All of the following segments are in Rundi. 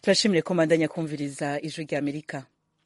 turashimire ko mbandanya kumviriza ijwi rya amerika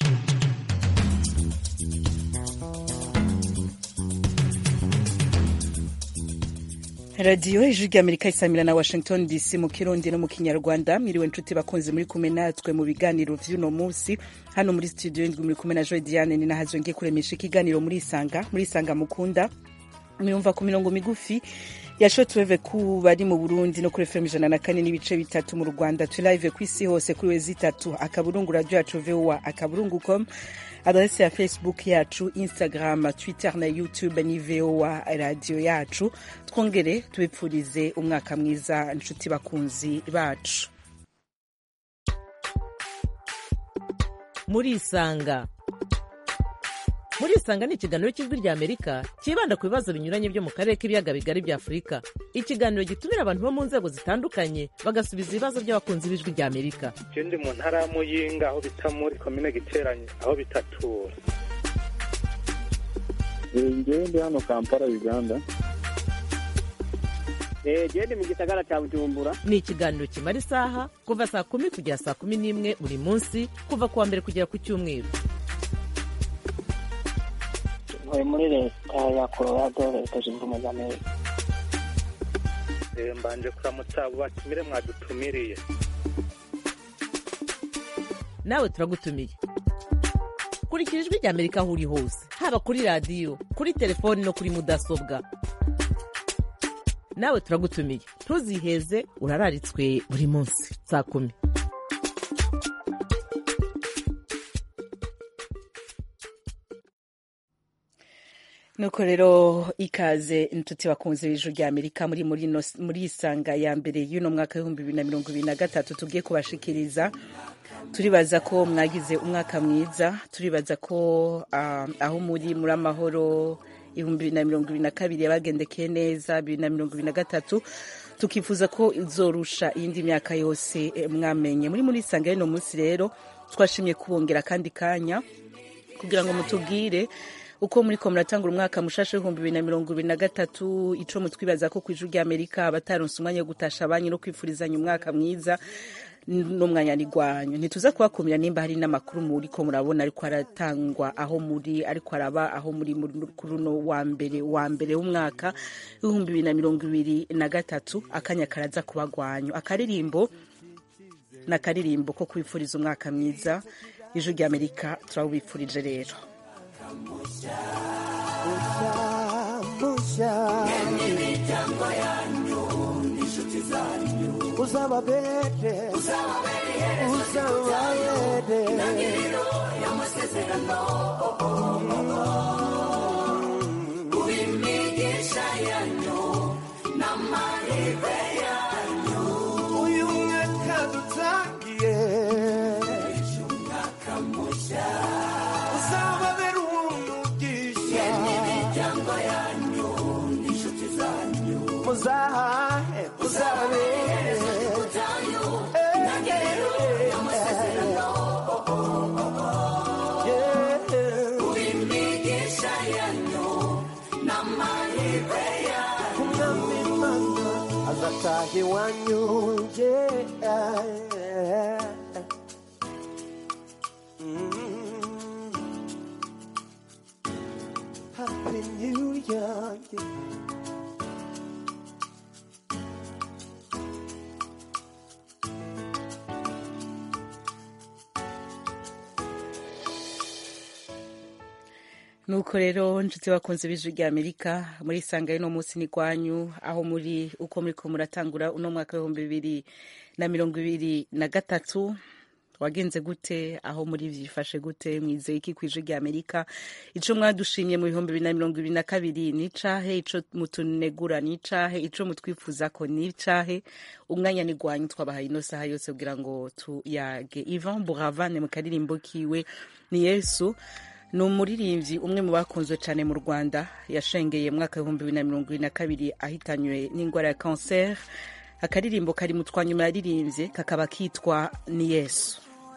radiyo ijwi rya amerika isamira na washington dc mu kirundi no mu kinyarwanda mwiriwe nshuti bakunze muri kumwe natwe mu biganiro vy'uno munsi hano muri studio indwi muri kumwe na joy diane ni nahazwe ngiye kuremesha ikiganiro muri isanga muri isanga mukunda muyumva ku mirongo migufi ya shortwave ku bari mu burundi no kuri fm ijana na kane n'ibice bitatu mu rwanda turi live ku isi hose kuri wezi itatu akaburungu radio yacu voa akaburungu com adrese ya facebook yacu instagram twitter na youtube ni voa radio yacu twongere tubipfurize umwaka mwiza nshuti bakunzi bacu muri isanga muri isanga ni ikiganiro cy'ijwi rya amerika cyibanda ku bibazo binyuranye byo mu karere k'ibiyaga bigari bya afurika ikiganiro gitumira abantu bo mu nzego zitandukanye bagasubiza ibibazo by'abakunzi b'ijwi rya amerika je ndi mu ntara ya muyinga aho bita muri komine giteranye aho bitatura ngewe ndi hano kampala uganda gende mu gisagara cya bujumbura ni ikiganiro kimara isaha kuva saa kumi kugera saa kumi n'imwe buri munsi kuva ku wa mbere kugera ku cyumweru ntuye muri leta ya colorado leta zunze ubumwe za amerika Eh, mbanje kuramutsa abo batumire mwadutumiriye nawe turagutumiye kurikira ijwi rya amerika aho uri hose haba kuri radiyo kuri telefoni no kuri mudasobwa nawe turagutumiye ntuziheze urararitswe buri munsi saa kumi nuko rero ikaze inshuti bakunze b'ijwi rya amerika muri muri ino- muri isanga ya mbere y'uno mwaka w'ibihumbi bibiri na mirongo ibiri na gatatu tugiye kubashikiriza turibaza ko mwagize umwaka mwiza turibaza ko ah, aho muri muri amahoro ibihumbi bibiri na mirongo ibiri na kabiri yabagendekeye neza bibiri na mirongo ibiri na gatatu tukifuza ko izorusha iyindi myaka yose eh, mwamenye muri muri isanga y'uno munsi rero twashimye kubongera kandi kanya kugira ngo mutubwire uko muri ko muratangura umwaka mushasha w'ibihumbi bibiri na mirongo ibiri na gatatu ico mutwibaza ko kw'ijwi rya amerika abataronse umwanya wo gutasha abanyu no kwifurizanya umwaka mwiza n'umwanya ni gwanyu ntituza kubakumira nimba hari n'amakuru muri ko murabona ariko aratangwa aho muri ariko araba aho muri muri- kuri uno wa mbere wa mbere w'umwaka w'ibihumbi bibiri na mirongo ibiri na gatatu akanya karaza kuba gwanyu akaririmbo n'akaririmbo ko kwifuriza umwaka mwiza ijwi rya amerika turawubifurije rero uzababere uzababere uyu mwaka dutangiye uzababere uw'umugisha muzahahe uzababere azataha iwanyu yeah. Mm. Happy New Year yeah. nuko rero nshuti bakunze b'ijwi rya amerika muri isanga y'uno munsi ni gwanyu aho muri uko muri ko muratangura uno mwaka w'ibihumbi bibiri na mirongo ibiri na gatatu wagenze gute aho muri vyifashe gute mwizeye iki kw'ijwi rya amerika ico mwadushimye mu bihumbi bibiri na mirongo ibiri na kabiri ni icahe ico mutunegura ni icahe ico mutwifuzako ni icahe umwanya ni gwanyu twabahaye ino saha yose kugira ngo tuyage ivan buravane mu karirimbo kiwe ni yesu ni umuririmbyi umwe mu bakunzwe cyane mu rwanda yashengeye mu mwaka w'ibihumbi bibiri na mirongo ibiri na kabiri ahitanywe n'indwara ya kanseri akaririmbo kari mu twanyuma yaririmbye kakaba kitwa ni yesu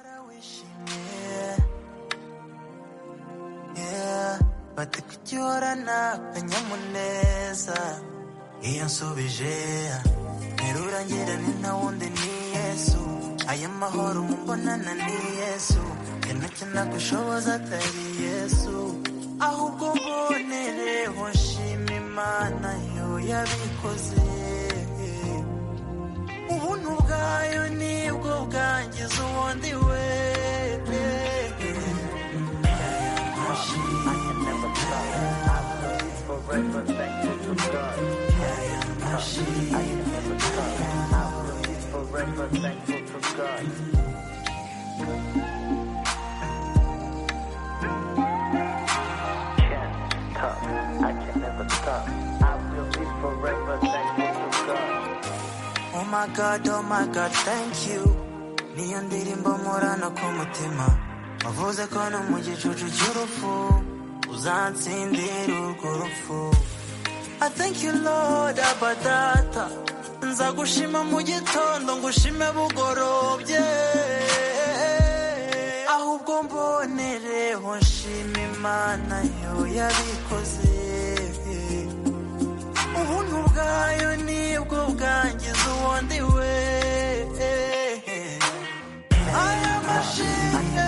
Yeah, bati kugihorana akanyamuneza iyo nsubije nterura ngira ni nta wundi ni yesu aya mahoro mubonana ni yesu yanacyo nagushoboza atari yesu ahubwo mbonereho nshima imana yo yabikoze ubuntu bwayo nibwo bwangiza ubundi we Oh my god, oh my god, thank you. Niyo ndirimbo murana ku mutima. Wavuze ko no mu gicucu cy'urupfu uzansindira urwo rupfu. I thank you Lord abadata. Nzagushima mu gitondo ngushime bugorobye. Ahubwo mbonereho nshima Imana yo yabikoze. ubuntu bwayo nibwo bwangiza ubundi we aya mashine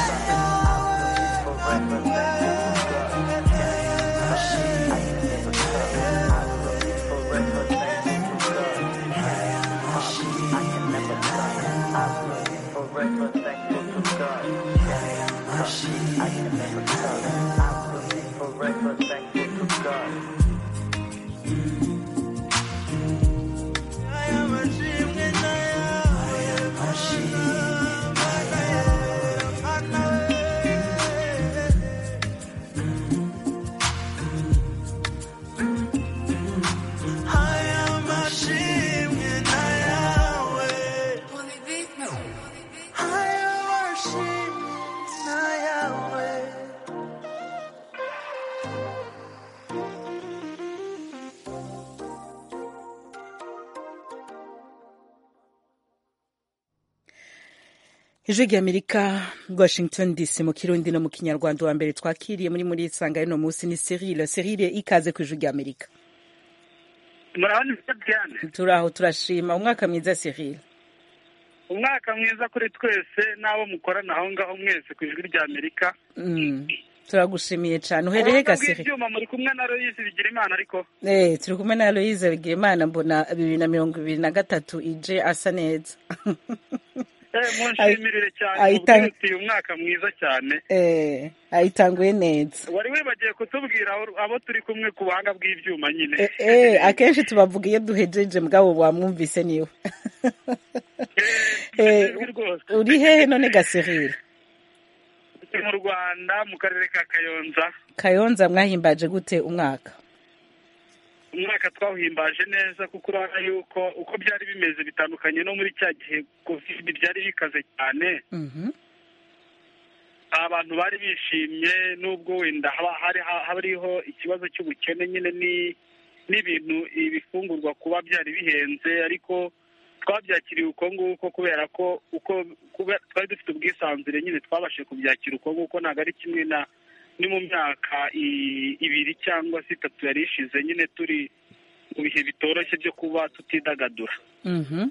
aya mashimwe n'aya aya mashimwe n'ayawe aya mashimwe n'ayawe ijwi ry'amerika washington dc mu kirundi no mu kinyarwanda wa mbere twakiriye muri muri isanga y'uno munsi ni serile serile ikaze ku ijwi ry'amerika murabona ibyo diane turaho turashima umwaka mwiza serile umwaka mwiza kuri twese n'abo mukorana aho ngaho mwese ku ijwi rya amerika Mm, turagushimiye cyane uhereye ga serile ibyuma muri kumwe na royisi bigira imana ariko Eh, turi kumwe na aloyize bigirimana mbona bibiri na mirongo ibiri na gatatu ije asa neza eh, munshimirire cyane ahita- mubwire uyu mwaka mwiza cyane Eh, ayitanguye neza wari wibagiye kutubwira abo- abo turi kumwe ku buhanga bw'ibyuma nyine Eh, eh, akenshi tubavuga iyo duhejeje mugabo wamwumvise niwe Eh, Eh, ijwi rwose uri hehe none ga serile Turi mu rwanda mu karere ka kayonza kayonza mwahimbaje gute umwaka umwaka twawuhimbaje neza kuko urabona yuko uko byari bimeze bitandukanye no muri cya gihe covid byari bikaze cyane Mhm. abantu bari bishimye nubwo wenda haba hari hariho ikibazo cy'ubukene nyine ni n'ibintu ibifungurwa kuba byari bihenze ariko twabyakiriye uko nguko kubera ko uko kuba- twari dufite ubwisanzure nyine twabashije kubyakira uko nguko ntabwo ari kimwe na ni mu myaka i- ibiri cyangwa se itatu yari ishize nyine turi mu bihe bitoroshye byo kuba tutidagadura Mhm.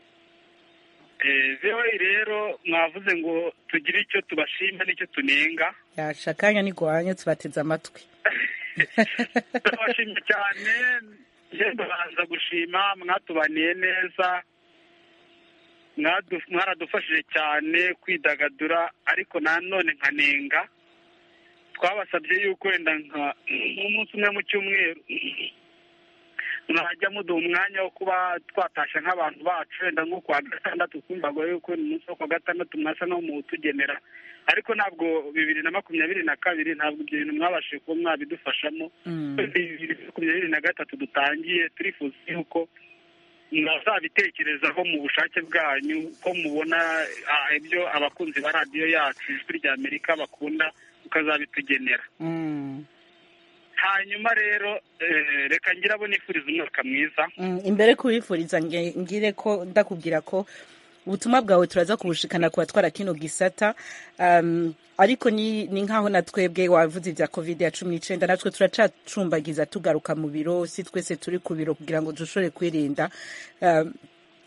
Eh, VOA rero mwavuze ngo tugire icyo tubashima n'icyo tunenga yaca akanya ntigwanye tubateze amatwi turabashimye cyane ngendo baza gushima mwatubaniye neza mwadu- mwaradufashije cyane kwidagadura ariko nanone nkanenga twabasabye yuko wenda nka nk'umunsi umwe mu cyumweru mwajya muduha umwanya wo kuba twatasha nk'abantu bacu wenda nko kuwa gatandatu twumvaga yuko ni umunsi wo kuwa gatandatu mwasa no muwutugenera ariko ntabwo bibiri na makumyabiri na kabiri ntabwo ibyo bintu mwabashije kuba mwabidufashamo Mm. bibiri na makumyabiri na gatatu dutangiye turifuza yuko mwazabitekerezaho mu bushake bwanyu ko mubona ah, ibyo abakunzi ba radiyo yacu ijwi rya amerika bakunda mukazabitugenera Mm. hanyuma rero eh, reka ngira abo nifuriza umwaka mwiza Mm, imbere kubifuriza nge- ngire ko ndakubwira ko ubutumwa bwawe turaza kubushikana ku batwara kino gisata um, ariko ni, ni nkaho na twebwe wavuze ibya covid ya cumi n'icenda natwe turacacumbagiza tugaruka mu biro si twese turi ku biro kugira ngo dushobore kwirinda um,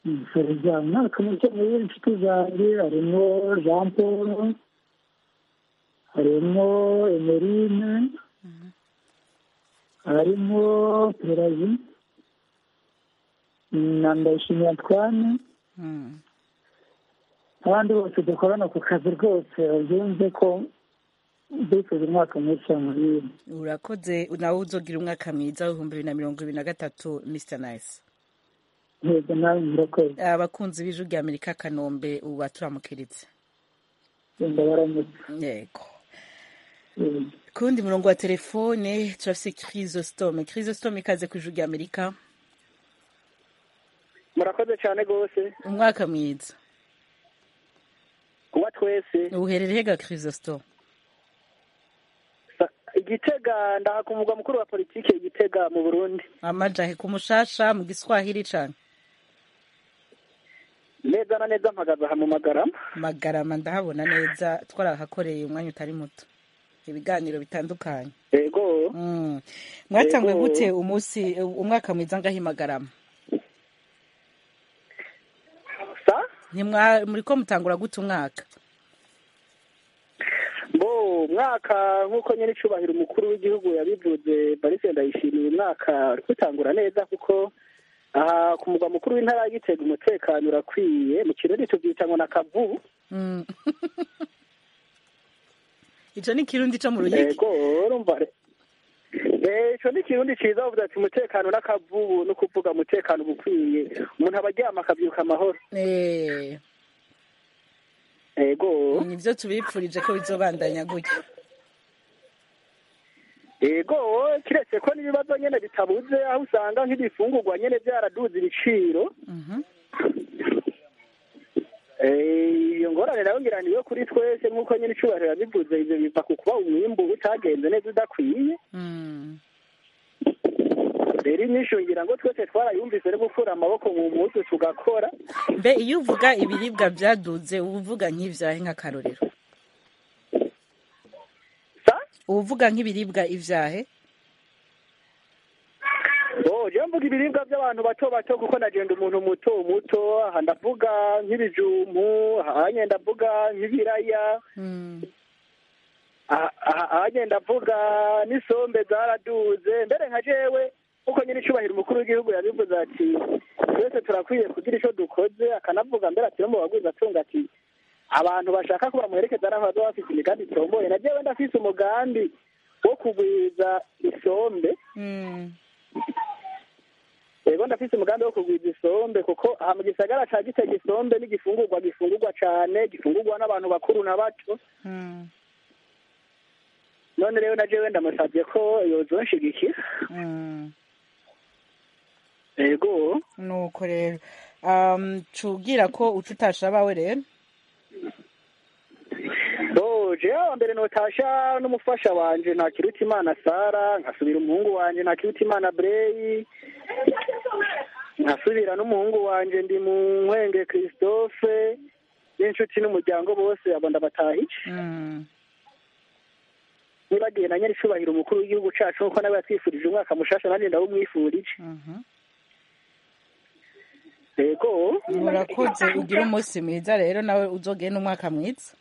nifuriza umwaka mushya muri inshuti zanjye harimo jean paul harimo emerine harimo perazi na ndayishimiye antoine Mm. abandi bose dukorana ku kazi rwose byumve ko bifuza umwaka mushya muri urakoze nawe uzogira umwaka mwiza w'ibihumbi bibiri na mirongo ibiri na gatatu mr nice ntego nawe murakoze abakunzi b'ijwi rya amerika kanombe ubu baturamukiritse genda baramutse yego Eh, ku wundi murongo wa telefone turafise chrysostome chrysostome ikaze ku ijwi rya amerika murakoze cyane rwose umwaka mwiza kuba twese uherereye hega chrysostome Sa- igitega ndaha ku mugwa mukuru wa politiki igitega mu burundi amajahe ku mushasha mu giswahili cane neza na neza mpagaze aha mu magarama magarama ndahabona neza twarahakoreye umwanya utari muto ibiganiro bitandukanye yego Mm. mwatanguye Yego. gute umunsi umwaka mwiza ngaho i magarama sa Ntimwa- muriko mutangura gute umwaka bo umwaka nk'uko nyine icubahiro umukuru w'igihugu yabivuze barise ndayishimiye umwaka uri gutangura neza kuko aha ku mugwa mukuru w'intara ya gitega umutekano urakwiye mu kirori tubyita ngo na kavubu Mm. ico ni kirundi co mu ruyigi yego urumva re- Eh, ico ni ikirundi ciza bavuze ati umutekano n'akavubu no kuvuga umutekano uba ukwiye umuntu aba aryama akavyuka amahoro Eh, yego nivyo tubipfurije ko bizobandanya gutya yego kiretse ko n'ibibazo nyene bitabuze aho usanga nk'ibifungurwa nyene vyaraduze ibiciro Mhm. Eh, iyo ngorane nayo ngira niyo kuri twese nk'uko nyine icubahiro yabivuze ivyo biva ku kuba umwimbu utagenze neza udakwiye Mm. rero inyishu ngira ngo twese twarayumvise no gukura amaboko mu mpuzu tugakora mbe iyo uvuga ibiribwa vyaduze uba uvuga nk'ivyahe nk'akarorero sa uba uvuga nk'ibiribwa ivyahe bo jewe mvuga ibiribwa by'abantu bato bato kuko nagenda umuntu muto muto aha ndavuga nk'ibijumbu ahanye ndavuga nk'ibiraya Mm. aha- aha- ahanye ndavuga n'isombe zaraduze mbere nka jewe kuko nyine icubahiro umukuru w'igihugu yabivuze ati twese turakwiye kugira ico dukoze akanavuga mbere ati no mu bagwiza atunga ati abantu bashaka ko bamuherekeza n'aho bazoba bafise imigambi itomboye na jewe ndafise umugambi wo kugwiza isombe Mm. yego ndafise umugambi wo kugwiza isombe kuko aha mu gisagara ca gitega isombe n'igifungurwa gifungurwa cane gifungurwa n'abantu bakuru na bato Mm. none rero na jewe ndamusavye ko yozonshigikira Mm. yego nuko rero um, cubwira ko uca utasha abawe rero bo jewe wa mbere notasha n'umufasha wanje ntakiruta imana sara nkasubira umuhungu wanje ntakiruta imana breyi nkasubira n'umuhungu wanje ndi mu nkwenge christophe n'inshuti n'umuryango bose abo ndabatahije Mm. nibagiye na nyiri icubahiro umukuru w'igihugu cacu nkuko nawe yatwifurije umwaka mushasha nanjye ndawumwifurije Mhm. yego urakoze ugira umunsi mwiza rero nawe uzogenda umwaka mwiza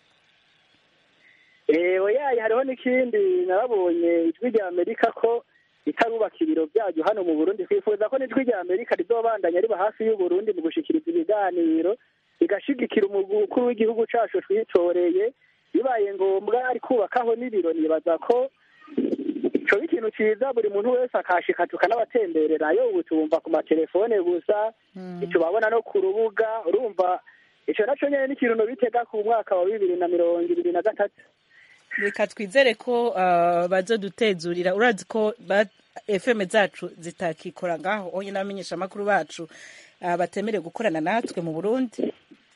ewe yaye hariho n'ikindi narabonye ijwi rya amerika ko itarubaka ibiro byaryo hano mu burundi twifuza ko n'ijwi rya amerika rizobandanya riba hafi y'uburundi mu gushikiriza ibiganiro rigashigikira umukuru w'igihugu cacu twitoreye bibaye ngombwa ari kubakaho n'ibiro nibaza ko coba ikintu ciza buri muntu wese akashika tukanabatembererayo ubu tubumva ku matelefone gusa ntitubabona no ku rubuga urumva ico naco nyene n'ikintu nobitega ku mwaka wa bibiri na mirongo ibiri na gatatu reka twizere ko uh, bazodutezurira urazi ko ba- fm zacu zitakikora ngaho onye n'abamenyesha amakuru bacu uh, batemerewe gukorana natwe mu burundi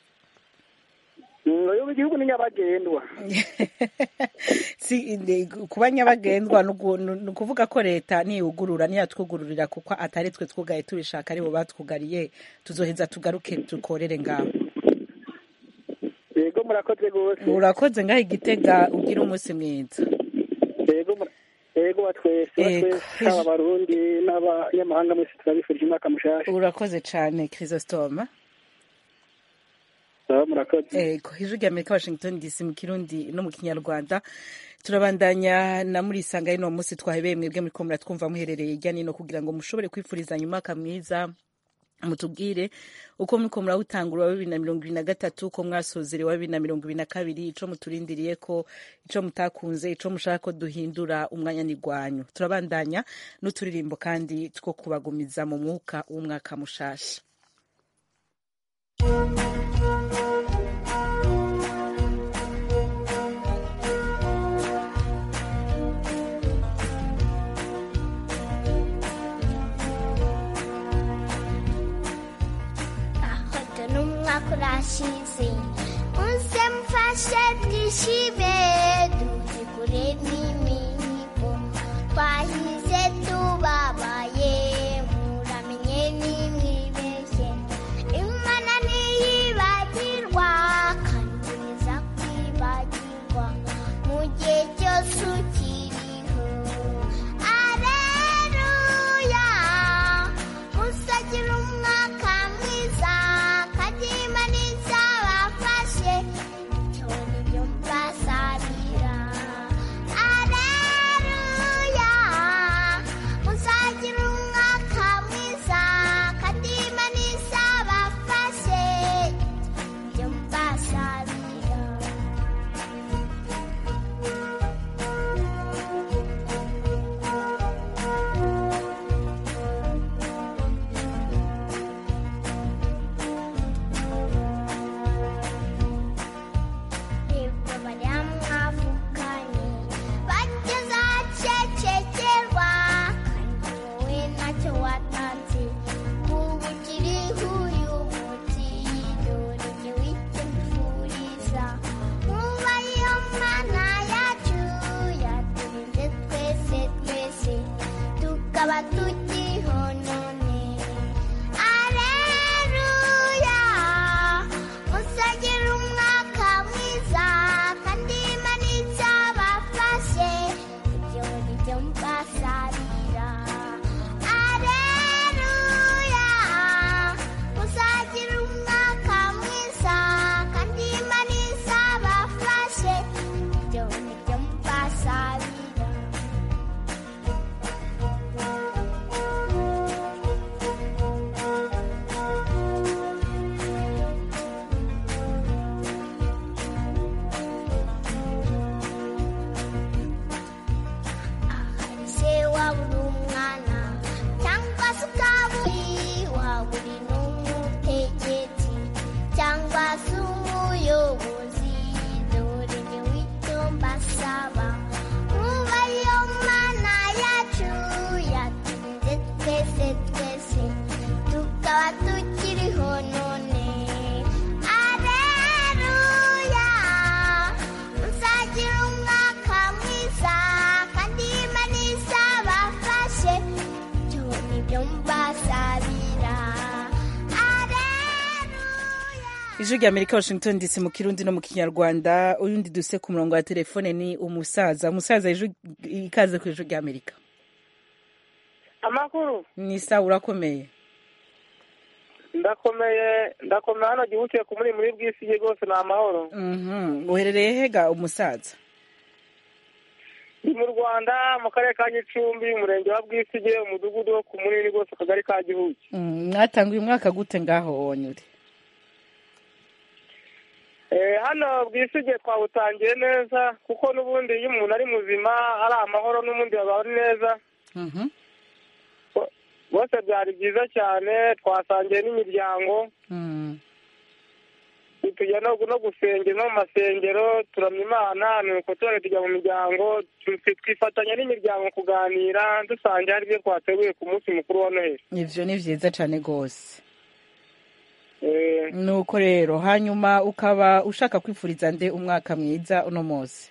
uyu igihugu ni nyabagendwa si ni- kuba nyabagendwa ni ugu- ni ukuvuga ko leta niyugurura niyatwugururira kuko atari twe twugaye tubishaka aribo batwugariye tuzoheza tugaruke dukorere ngaho yego murakoze rwose urakoze ngaho igitega ugira umunsi mwiza yego mura- yego batwese Yego. batwese haba abarundi n'abanyamahanga mwese turabifurije umwaka mushasha urakoze cyane chrysostome baba murakoze ego ijwi rya amerika washington dc mu kirundi no mu kinyarwanda turabandanya na muri isanga y'uno munsi twahebeye mwebwe muri ko muratwumva muherereye hirya no hino kugira ngo mushobore kwifurizanya umwaka mwiza mutubwire uko muriko murawutangura wa bibiri na mirongo ibiri na gatatu uko mwasozere wa bibiri na mirongo ibiri na kabiri ico muturindiriye ko ico mutakunze ico mushaka ko duhindura umwanya ni gwanyu turabandanya n'uturirimbo kandi two kubagumiza mu mwuka w'umwaka mushasha ahoda n'umwaka urashize muze mfashe twishime duhigure n'imihigo twahize tubabaye muramenye nimwibeshye imana ntiyibagirwa kandi niza kwibagirwa mu gihe cyose ukiriho areruya musagira umwaka mwiza kandi imana izabafashe icyo nibyo mbasabira areruya musagira umwaka mwiza kandi imana izabafashe ibyo mbasabira nibwo baryamwavuganye bageze ahacecekerwa kandi wowe ntacyo watanze ubu ukiriho uyu munsi dore jye wikemfuriza nkuba iyo mana yacu yaturinze twese twese tukaba tukiriho none Aleluya musagira umwaka mwiza kandi imana izabafashe ibyo ni byo mbasabira Aleluya musagira umwaka mwiza kandi imana izabafashe ibyo ni byo mbasabira se wabura umwana cyangwa se ukaba uri waba uri n'umutegetsi cyangwa se umuyobozi dore njye w'icyo mbasaba nkuba iyo mana yacu yaturinze twese twese tukaba tukiriho none areruya muzagira umwaka mwiza kandi imana izabafashe ibyo ni byo mbasabira ijwi rya amerika washington dc mu kirundi no mu kinyarwanda uyundi duse ku murongo wa telefone ni umusaza umusaza ijwi- ikaze ku ijwi rya amerika amakuru ni sawa urakomeye ndakomeye ndakomeye hano gihugiye ku muri muri bw'isi rwose ni amahoro Mhm. uherereye hega umusaza ni mu rwanda mu karere ka gicumbi umurenge wa bwisige umudugudu wo ku munini rwose akagari ka gihugu Mm, mwatanguye umwaka gute ngaho wonyure Eh, hano bwisige twawutangiye neza kuko n'ubundi iyo umuntu ari muzima ari amahoro n'ubundi baba ari neza Mhm. bose byari byiza cyane twasangiye n'imiryango Mm. tujya no no gusengera no mu masengero turamya imana nuko tubone tujya mu miryango tu- twifatanya n'imiryango kuganira dusangira hari ibyo twateguye ku munsi mukuru wa noheli ivyo ni vyiza cane gose Eh, nuko rero hanyuma ukaba ushaka kwifuriza nde umwaka mwiza uno munsi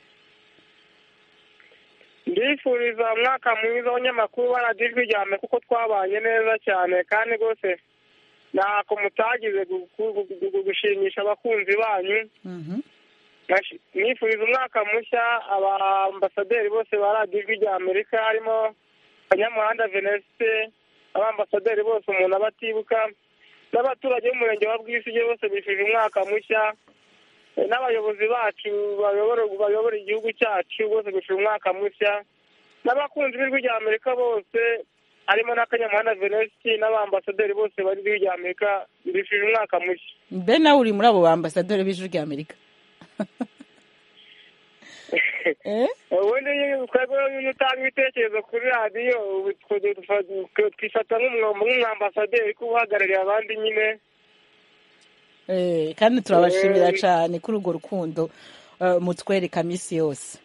ndifuriza umwaka mwiza w'abanyamakuru baradijwi ryame kuko twabanye neza cyane kandi rwose ntako mutagize gu- gu- gu- gu- gushimisha abakunzi banyu Mhm. Nashi- nifuriza umwaka mushya abambasaderi bose ba radiyo ijwi rya amerika harimo kanyamuhanda venesite abambasaderi bose umuntu aba atibuka n'abaturage b'umurenge wa bwisige bose bifuje umwaka mushya Eh, n'abayobozi bacu bayobora bayobora igihugu cyacu bose bifuje umwaka mushya n'abakunzi b'ijwi rya amerika bose harimo n'akanyamuhanda venesite n'abambasaderi bose bari ijwi rya amerika bifuje umwaka mushya mbe nawe uri muri abo bambasaderi b'ijwi rya amerika Eh? ubundi iyo twebwe iyo utanga ibitekerezo kuri radiyo ubu twe- twe- twifata nk'umwamba nk'umwambasaderi kuba uhagarariye abandi nyine Eh, kandi turabashimira Eh. cyane kuri urwo rukundo eh, mutwereka minsi yose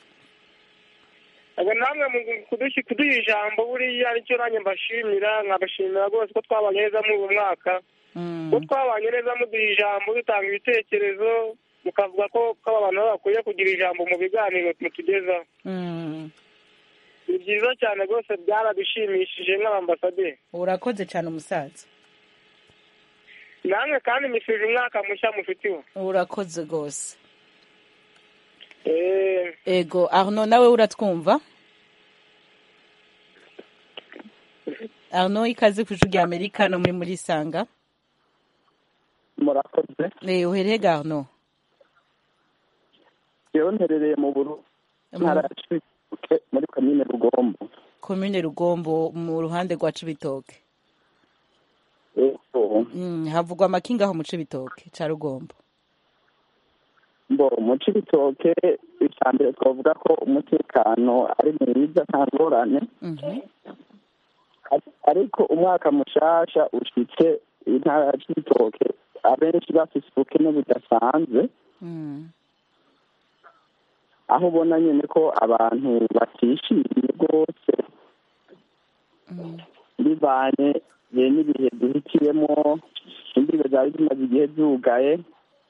ubwo namwe mu kudushi- kuduha ijambo buriya nicyo nanjye mbashimira nkabashimira rwose ko twabanye neza muri uyu mwaka Mm. ko twabanye neza muduha ijambo dutanga ibitekerezo mukavuga ko ko aba bantu bakwiye kugira ijambo mu biganiro mutugezaho Mm. ni byiza cyane rwose byaradushimishije nk'abambasaderi urakoze cyane umusaza namwe kandi mwifuje umwaka mushya mufitiwe urakoze rwose Eh, ego arno nawe uratwumva arno ikaze ku ijwi rya amerika no muri muri sanga murakoze Eh, uhereye ga arno yewe nterereye mu buru ntara ya cibitoke muri komine rugombo komine rugombo mu ruhande rwa cibitoke Ego. Mm, havugwa amakinga aho mu cibitoke ca rugombo mbo mu cibitoke icya mbere twavuga ko umutekano ari mwiza nta ngorane Mhm. Ar- ariko umwaka mushasha ushitse intara ya cibitoke abenshi bafise ubukene budasanzwe Mm. aho ubona nyine ko abantu batishimiye rwose bivanye eh, n'ibihe duhitiyemo imbibe zari zimaze igihe zugaye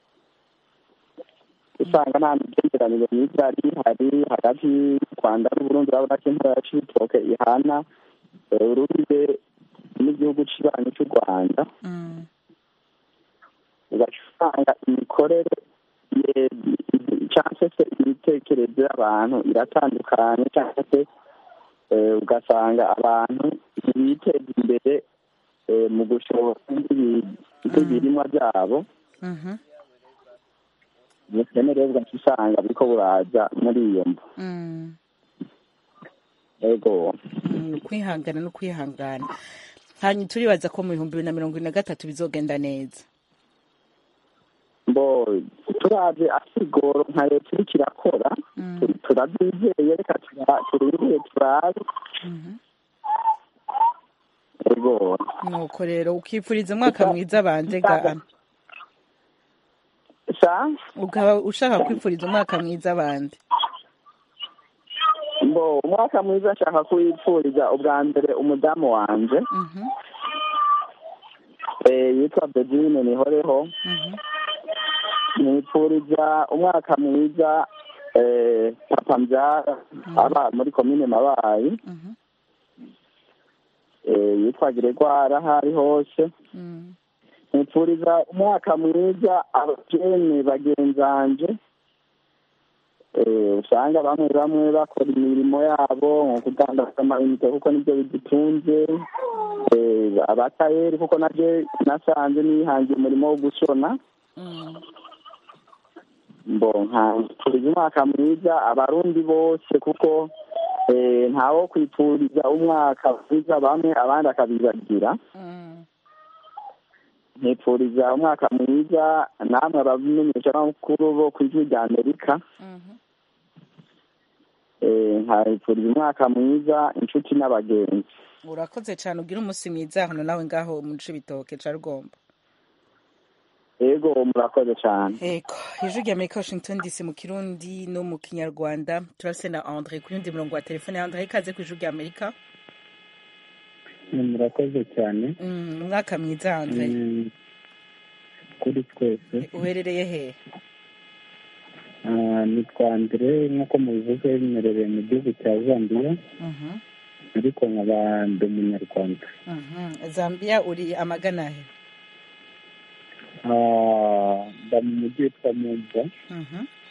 usanga nta migenderanire myiza yari ihari hagati y'u rwanda n'uburundi urabona ko intara ya cibitoke ihana eh, urubibe n'igihugu kibanyi cy'u rwanda Mm. ugaca usanga imikorere ye- cyangwa se imitekerereze y'abantu iratandukanye cyangwa se eh, ugasanga abantu ntibiteza imbere eh, mu gushora nk'ibi- nk'ibirimwa byabo Mhm. ubukene rero ugaca usanga buriko buraza muri iyo mvo Mm. ego Mm, ukwihangana no kwihangana hanyuma turibaza ko mu bihumbi bibiri na mirongo ine na gatatu bizogenda neza mbo turavye asigoro nka leta iriko irakora Mm. tu- turabyizeye reka tura- turindire turabe Mhm. ego nuko rero ukipfuriza umwaka mwiza banje ga sa ukaba ushaka kwipfuriza umwaka mwiza bande mbo umwaka mwiza nshaka kuwipfuriza ubwa mbere umudamu wanje Mhm. eh, yitwa bedine nihoreho Mhm. nipfuriza umwaka mwiza eh, papa mbyara aba muri komine mabayi Mhm. eh, yitwa Gregoire aho ari hose Mm. nipfuriza umwaka mwiza abajene bagenzanje eh, usanga bamwe bamwe bakora imirimo yabo nko kudandaza amayinite kuko nibyo bidutunze eh, abatayeri kuko naje nasanze nihangiye umurimo wo gushona Mm. mbo nkapfuriza umwaka mwiza abarundi bose kuko eh, ntawo kwipfuriza umwaka mwiza bamwe abandi akabibagira Mm. nkipfuriza umwaka mwiza namwe abamenyeshamakuru bo ku ijwi rya amerika Mhm. eh, nkabipfuriza umwaka mwiza inshuti n'abagenzi urakoze cyane ugira umunsi mwiza hano nawe ngaho mu cibitoke ca rugombo ego murakoze cyane ego ijwi rya amerika washington dc mu kirundi no mu kinyarwanda turase na andre ku yundi murongo wa telefone andre ikaze ku ijwi rya amerika murakoze cyane Mm, umwaka mwiza andre Mm, kuri twese uherereye he Ah, nitwa andre nk'uko mubivuze bimerereye mu gihugu cya zambia Mhm. ariko nkaba ndi umunyarwanda Mhm. zambia uri amagana he Ah, mba mu mujyi witwa mumba Mhm.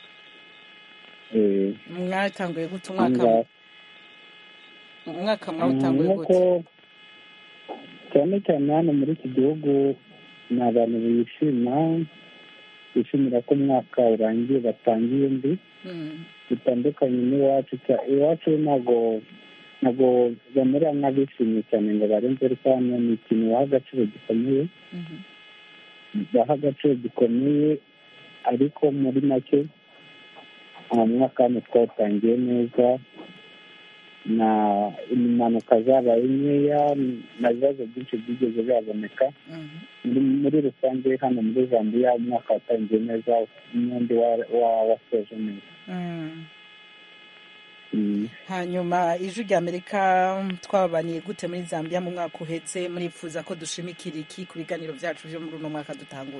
eh, mwatanguye gute umwaka ahangaha. umwaka mwawutanguye nk'uko gute cyane cyane hano muri iki gihugu ni abantu bishima bishimira ko umwaka urangiye batangiye undi Mm, bitandukanye n'iwacu cya- iwacu ntabwo ntabwo bamera nk'abishimye cyane ngo barenze ariko hano ni ikintu baha agaciro gikomeye mhm. baha agaciro gikomeye ariko muri make uwo mwaka hano twawutangiye neza na impanuka zabaye nkeya na bibazo byinshi byigeze bihaboneka Mhm. muri muri rusange hano muri zambia umwaka watangiye neza n'undi wa- wa- wasoje neza Mm. Mm. hanyuma ijwi rya amerika twababaniye gute muri zambia mu mwaka uhetse murifuza ko dushimikira iki ku biganiro byacu byo muri uno mwaka dutanguye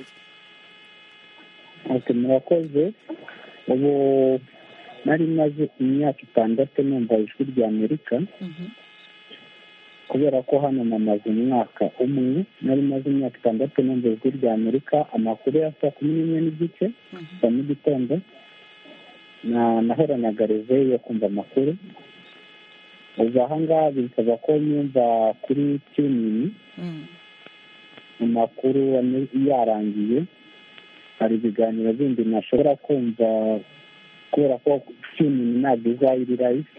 ati murakoze ubu nari maze imyaka itandatu numva ijwi rya amerika kubera ko hano namaze umwaka umwe nari maze imyaka itandatu numva ijwi rya amerika amakuru ya saa kumi n'imwe n'igice za mu gitondo na nahoranaga reveyo yo kumva amakuru ubu ahangaha bisaba ko nyumva kuri tunini amakuru ane- yarangiye hari ibiganiro bindi ntashobora kumva kubera ko tunini ntabwo izaba iri live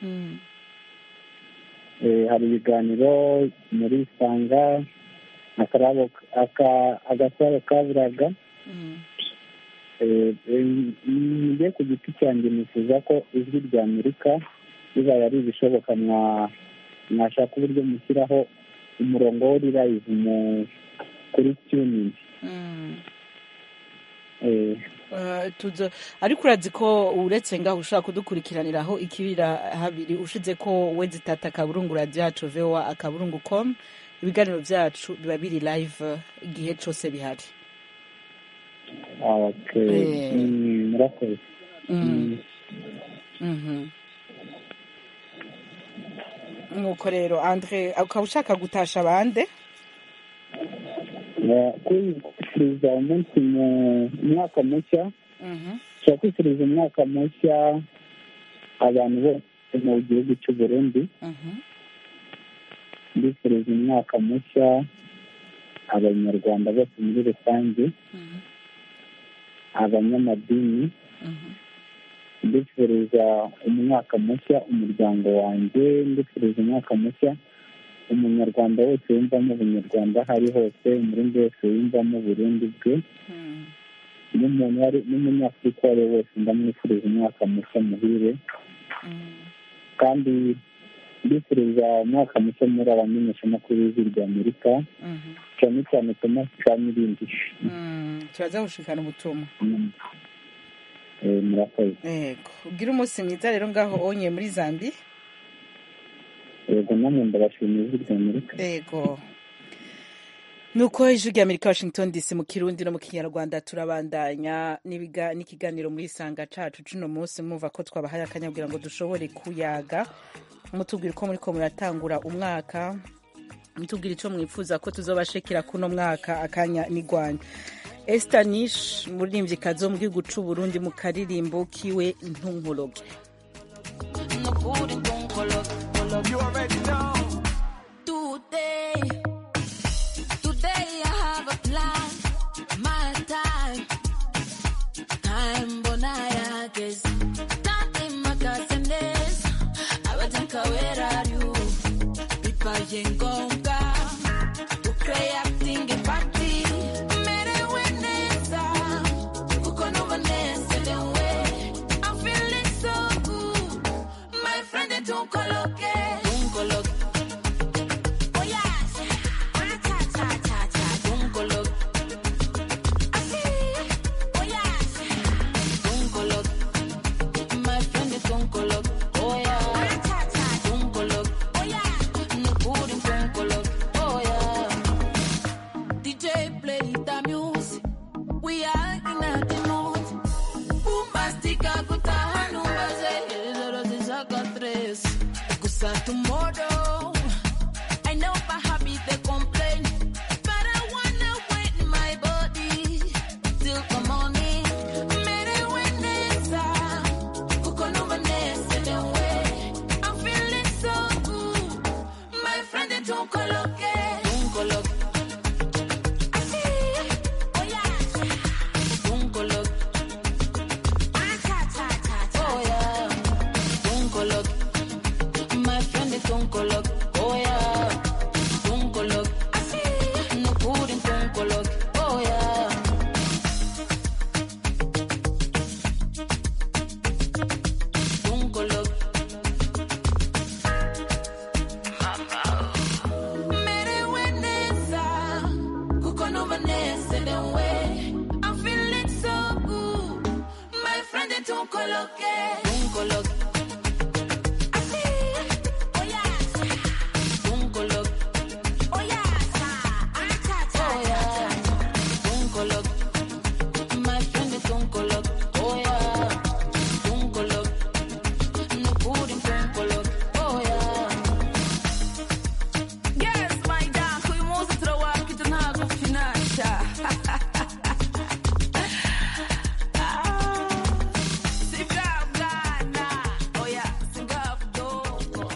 Eh, hari ibiganiro muri sanga akarabo aka- agasaro kaburaga Eh, eh, njye ku giti cyanjye nifuza ko ijwi rya amerika bibaye ari ibishoboka mwa- mwashaka uburyo mushyiraho umurongo wo live mu kuri tuning Eh, Uh, tuzo ariko urazi ko uretse ngaho ushobora kudukurikiraniraho ikibira habiri ushize ko we zitata akaburungu radiyo yacu voa akaburungu com ibiganiro byacu biba biri live igihe cyose bihari okay. Eh. Mm, murakoze Mm. Mhm. nuko rero andre ukaba ushaka gutasha abande Eh, kwifuriza umunsi mu mwaka mushya Mhm. nshobora kwifuriza umwaka mushya abantu bose mu gihugu cy'u burundi Mhm. ndifuriza umwaka mushya abanyarwanda bose muri rusange Mhm. abanyamadini Mhm. ndifuriza umwaka mushya umuryango wanjye ndifuriza umwaka mushya umunyarwanda wese yumvamo ubunyarwanda aho ari hose umurundi wese yumvamo uburundi bwe Mm. n'umuntu uwo ari n'umunyafurika uwo ari we wese ndamwifuriza umwaka mushya muhire Mm. kandi ndifuriza umwaka mushya muri abamenyeshamakuru b'ijwi rya amerika Mhm. cyane cyane thomas kamirindi Mm. turaza gushikana ubutumwa Mm. Eh, murakoze yego ubwire umunsi mwiza rero ngaho onye muri zambi yego namwe ndabashimiye ijwi rya amerika yego nuko ijwi rya amerika washington dc mu kirundi no mu kinyarwanda turabandanya n'ibiga- n'ikiganiro muri isanga cacu cuno munsi mwumva ko twabahaye akanya kugira ngo dushobore kuyaga mutubwira uko muriko muratangura umwaka mutubwira ico mwifuza ko tuzobashekera kuno mwaka akanya nigwanya Esther Nish umuririmvyikazi wo mu gihugu c'u Burundi mu karirimbo kiwe ntunkoroge You already know. Today, today I have a plan. My time, time bonaya guess. Nothing makasendes. Abatanka, where are you? Pipa yengonga. Ukreating a party. Mere wenesa. Kuko no vanessa the way. I'm feeling so good. My friend, don't coloque. Don't coloque. Oh yes. Ah, cha, cha, cha, cha. Don't coloque. I see. Oh yes. Don't coloque. My friend, don't coloque. Oh yeah. Ah, cha, cha. Don't coloque. Oh yeah. No good in don't coloque. friend don't coloque. Don't coloque. Así. Oh yeah. Don't coloque. Ah, cha, cha, cha, cha. Oh yeah. Don't coloque. My friend is don't coloque. Oh yeah. Don't coloque. Así. No pudding don't coloque. Oh yeah. Don't coloque. Mere Vanessa, kuko no Vanessa the way. I'm feeling so good. My friend they don't coloque, don't coloque. Así, oh yes, don't coloque. Oh yes, ah cha cha oh yeah, don't coloque. My friend they don't coloque. Oh yeah, don't coloque. No pudding don't coloque. Oh yeah. Yes, my dad, uyu munsi turawaruka ibyo ntabwo finasha si bwa bwana oya si bwa budogo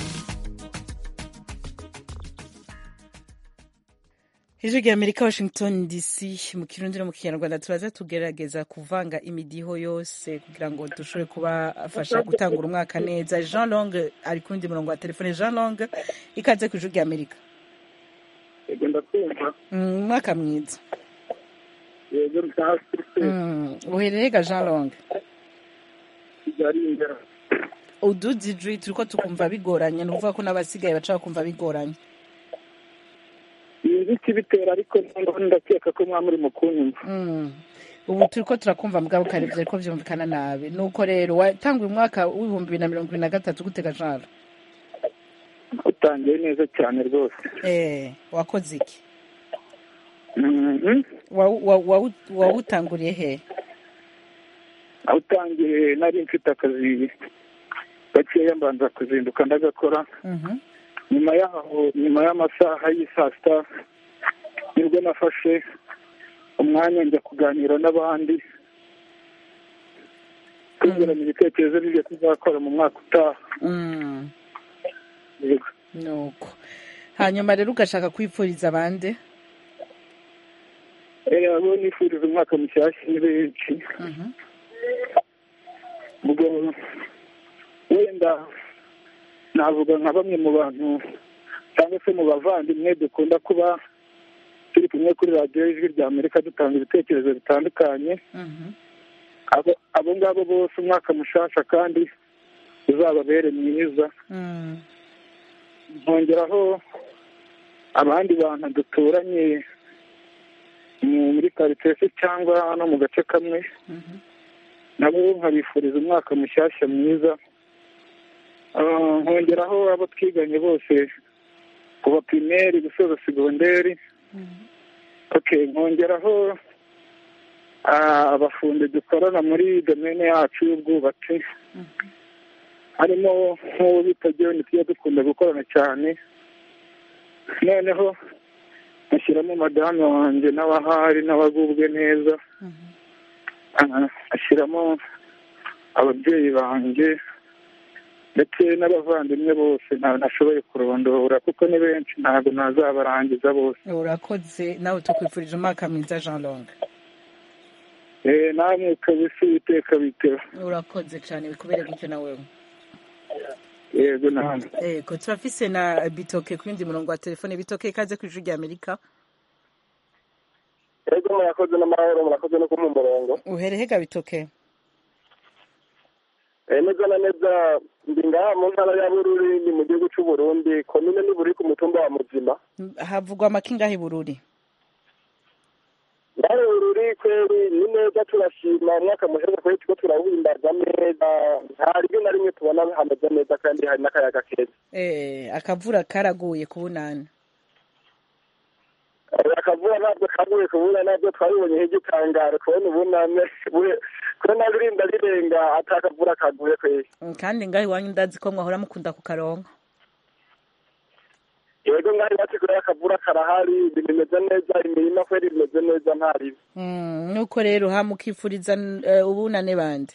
ijwi rya amerika washington dc mu kirundi no mu kinyarwanda turaza tugerageza kuvanga imidiho yose kugira ngo dushobore kubafasha gutangura umwaka neza jean long ari ku wundi murongo wa telefone jean long ikaze ku ijwi rya amerika yego ndakumva Mm, umwaka mwiza yego hasi Mm, uherereye ga jean long kigali imbere uduzi ijwi turiko tukumva bigoranye ni ukuvuga ko n'abasigaye baca bakumva bigoranye sinzi ikibitera ariko noneho ndakeka ko mwaba muri mu kunyumva Mm. ubu turiko turakumva mugabo kare vyariko vyumvikana nabi nuko rero watanguye umwaka w'ibihumbi bibiri na mirongo ibiri na gatatu gutega jara utangiye neza cyane rwose eh wakoze iki Mhm. Wa- wa- wa- wawutanguriye he aho utangiye nari mfite akazi gakeya mbanza kuzinduka ndagakora Mhm. nyuma yaho nyuma y'amasaha y'i saa sita nibwo nafashe umwanya njya kuganira n'abandi twungurana ibitekerezo n'ibyo tuzakora mu mwaka utaha Mm. Yego. nuko hanyuma rero ugashaka kwipfuriza abandi Eh, abo nifuriza umwaka mushyashya ni benshi Mhm. ubwo wenda navuga nka bamwe mu bantu cyangwa se mu bavandimwe dukunda kuba turi kumwe kuri radiyo y'ijwi rya amerika dutanga ibitekerezo bitandukanye Mhm. abo abo ngabo bose umwaka mushasha kandi uzababere mwiza Mm. nkongeraho abandi bantu duturanye mu- muri karitsiye se cyangwa no mu gace kamwe Mhm. nabo nkabifuriza umwaka mushyashya mwiza Ah, nkongeraho abo twiganye bose kuva pirimeri gusoza segonderi okay nkongeraho ah, abafundi dukorana muri domene yacu y'ubwubatsi harimo nk'uwo bita joni tujya dukunda gukorana cyane noneho ashyiramo madamu wanjye n'abahari n'abagubwe neza Ah, ashyiramo ababyeyi banjye ndetse n'abavandimwe bose ntabwo nashoboye kurondora kuko ni benshi ntabwo nazabarangiza bose urakoze nawe tukwifurije umwaka mwiza jean long Eh, namwe kabisa uwiteka biteho urakoze cyane bikubere gutyo na wewe yego namwe ego turafise na bitoke ku yindi murongo wa telefone bitoke ikaze ku ijwi rya amerika ego murakoze n'amahoro murakoze no kumuha umurongo uhereye ga bitoke Eh, neza na neza ndi ngaha mu ntara ya bururi ni mu gihugu cy'u burundi komine ni buri ku mutumba wa muzima havugwa amakingahe bururi ngahe bururi kweri ni neza turashima umwaka muheza kweri turiko turawuhimbaza neza nta rimwe na rimwe tubona hameze neza kandi hari n'akayaga keza eh akavura karaguye ku bunani Eh, akavura ntabwo kaguye kubura nabyo twabibonye nk'igitangaro kubona ubunane bure- kubona birinda rirenga atakavura kaguye kweri Mm, kandi ngaho iwanyu ndazi ko mwahora mukunda kukaronka yego ngaho iwacu kure akavura karahari ibintu bimeze neza imirima kweri bimeze neza nta ribi Mm, nuko rero hamukifuriza uh, ubunane bande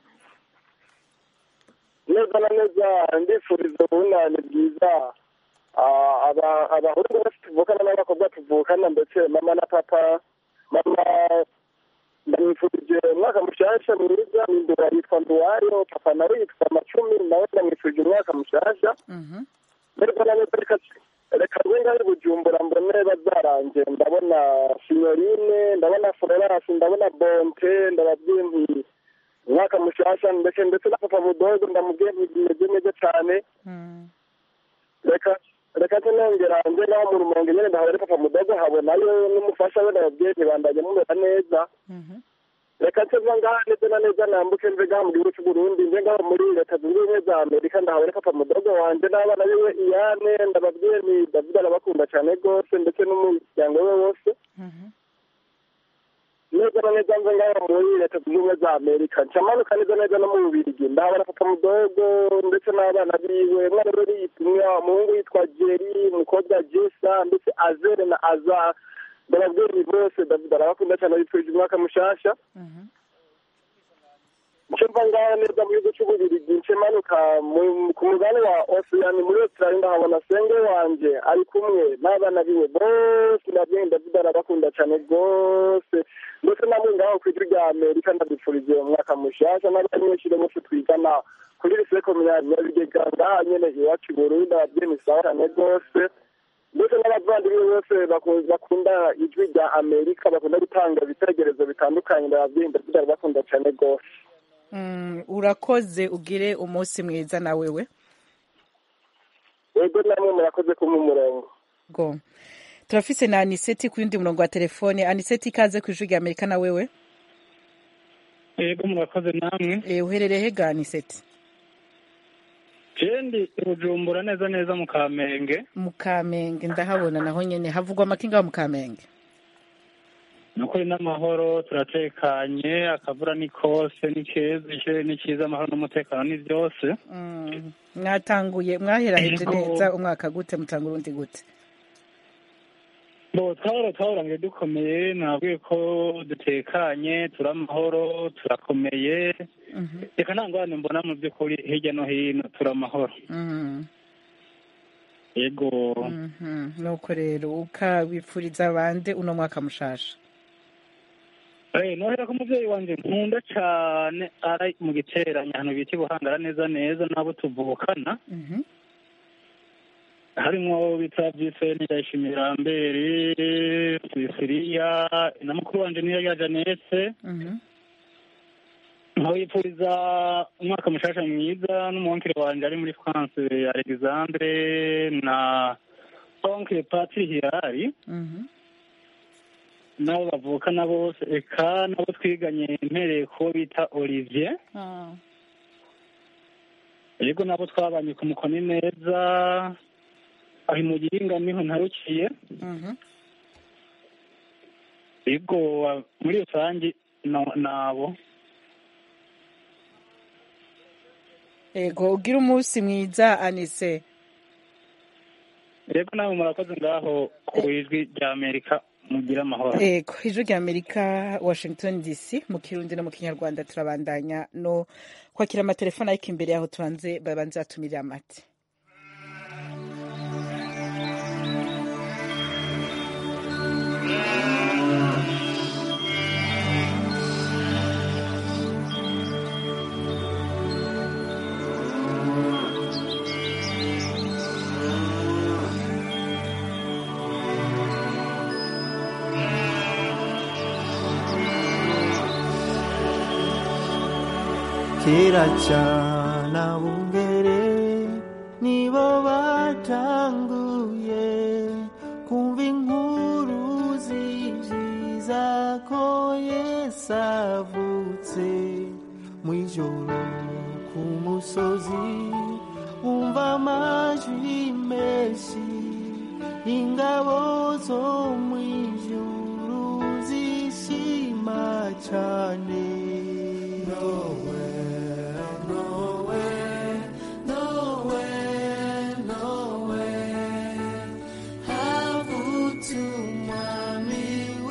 neza na neza ndifuriza ubunane bwiza ah, aba- abahungu bose tuvukana n'abakobwa tuvukana ndetse mama na papa mama ndamwifurije umwaka mushasha mwiza mindura yitwa nduwayo papa nawe yitwa macumi nawe ndamwifurije umwaka mushasha rero na neza reka reka rwenga ari bujumbura mbone bazaranje ndabona sinyorine ndabona florence ndabona bonte ndababwiye nti umwaka mushasha ndetse ndetse na papa mudogo ndamubwiye nti bimeze neza cyane reka reka nongera nje naho mu rumonge nyene ndahabona papa mudogo habonayo n'umufasha we ndababwiye nti bandanye mumera neza reka nse mva ngaha neza na neza nambuke mve ngaha mu gihugu c'uburundi nje ngaho muri leta zunze ubumwe za amerika ndahabona papa mudogo wanje n'abana biwe iyane ndababwiye nti david arabakunda cane rwose ndetse n'umuryango we wose neza na neza mve ngaho muri leta zunze ubumwe za amerika ncamanuka neza neza no mu bubirigi ndahabona papa mudogo ndetse n'abana biwe umwana we yitwa umuhungu yitwa jeri umukobwa jesa ndetse azere na aza ndababwiye ni bose david arabakunda cyane bitwije umwaka mushasha nce mva ngaho neza mu gihugu c'ububirigi nce manuka mu- ku mugani wa osiyani muri australia ndahabona senge wanje ari kumwe n'abana biwe bose ndabwiye david arabakunda cyane rwose ndetse namwe ngaho ku ijwi rya amerika ndabifurije umwaka mushasha n'abanyeshuri bose twigana kuri lycée communale nyabigega ngaha nyene iwacu i burundi ndababwiye ni sawa cyane rwose ndetse n'abavandimwe bose baku- bakunda ijwi rya amerika bakunda gutanga ibitekerezo bitandukanye ndababwiye david arabakunda cyane rwose Mm, urakoze ugire umunsi mwiza na wewe yego namwe murakoze kumpa umurongo go turafise na aniseti ku yundi murongo wa telefone aniseti ikaze ku ijwi rya amerika na wewe yego murakoze namwe Eh, uherereye hega aniseti jendi bujumbura neza neza mu kamenge mu kamenge ndahabona naho nyene havugwa amakinga mu kamenge nukuri n'amahoro turatekanye akavura ni kose ni keza ikirere ni cyiza amahoro n'umutekano ni byose Mm, mwatanguye mwaheraheje Yego. neza umwaka gute mutanga urundi gute bo twahora twahorangiye dukomeye nabwiye ko dutekanye turi amahoro turakomeye reka nta ngorane mbona mu by'ukuri hirya no hino turi amahoro Mhm, yego mhm. nuko rero ukabipfuriza bande uno mwaka mushasha Eh, nohera ko umuvyeyi wanje nkunda cane ari mu giteranyo ahantu bita ibuhangara neza neza n'abo tuvukana Mhm. harimwo bita vyiseni ndayishimira mbere sisiriya na mukuru wanje niyo ya janete Mhm. nkabipfuriza umwaka mushasha mwiza n'umuwonkere wanje ari muri france alexandre na onkere patri hirari Mhm. n'abo bavukana bose eka n'abo twiganye mpereye kubo bita olivier Ah. yego nabo twabanye ku mukoni neza aho mu gihinga niho ntarukiye Mhm. yego wa- muri rusange na- nabo ego ugira umunsi mwiza anise yego nawe murakoze ngaho ku ijwi rya amerika mugire amahoro ego ijwi rya amerika washington dc mu kirundi no mu kinyarwanda turabandanya no kwakira amatelefone ariko imbere yaho tubanze babanze batumirira amate kera cyane abungere nibo batanguye kumva inkuru ziziza ko yesu avutse mu ijoro ku musozi wumva amajwi menshi ingabo zo mu ijuru zishima cyane Nowhere, nowhere, nowhere, nowhere. Havutse umwami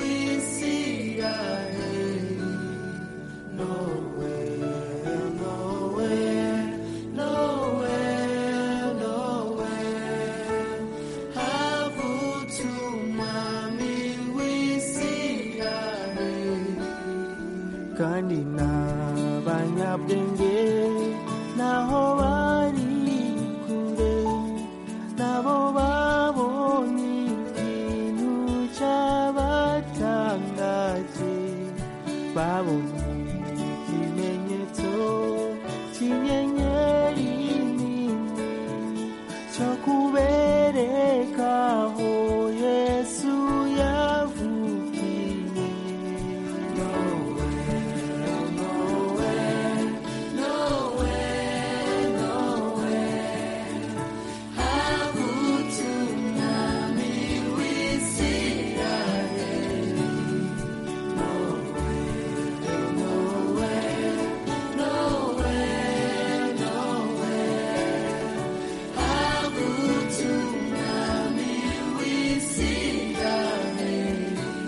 w'Isiraheli. Nowhere, nowhere, nowhere, nowhere. kandi n'abanyabwenge naho bari kure nabo babonye ikintu cyabatangaje babonye ikimenyetso cy'inyenyeri nini cyo kubereka aho yesu yavukiye nowhere nowhere nowhere nowhere havutse umwami w'isirayeli nowhere nowhere nowhere nowhere havutse umwami w'isirayeli